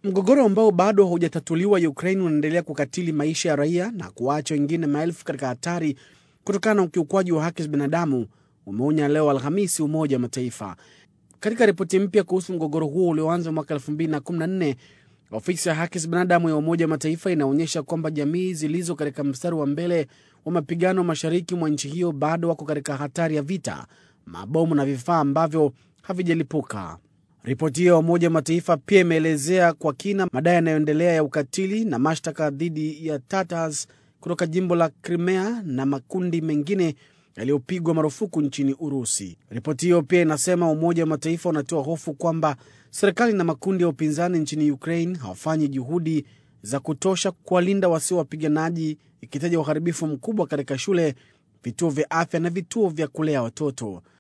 Mgogoro ambao bado haujatatuliwa Ukraine unaendelea kukatili maisha ya raia na kuwaacha wengine maelfu katika hatari kutokana na ukiukwaji wa haki za binadamu, umeonya leo Alhamisi Umoja wa Mataifa. Katika ripoti mpya kuhusu mgogoro huo ulioanza mwaka 2014 ofisi ya haki za binadamu ya Umoja wa Mataifa inaonyesha kwamba jamii zilizo katika mstari wa mbele wa mapigano mashariki mwa nchi hiyo bado wako katika hatari ya vita, mabomu na vifaa ambavyo havijalipuka. Ripoti hiyo ya Umoja wa Mataifa pia imeelezea kwa kina madai yanayoendelea ya ukatili na mashtaka dhidi ya Tatars kutoka jimbo la Crimea na makundi mengine yaliyopigwa marufuku nchini Urusi. Ripoti hiyo pia inasema Umoja wa Mataifa unatoa hofu kwamba serikali na makundi ya upinzani nchini Ukraine hawafanyi juhudi za kutosha kuwalinda wasio wapiganaji, ikitaja uharibifu mkubwa katika shule, vituo vya afya na vituo vya kulea watoto.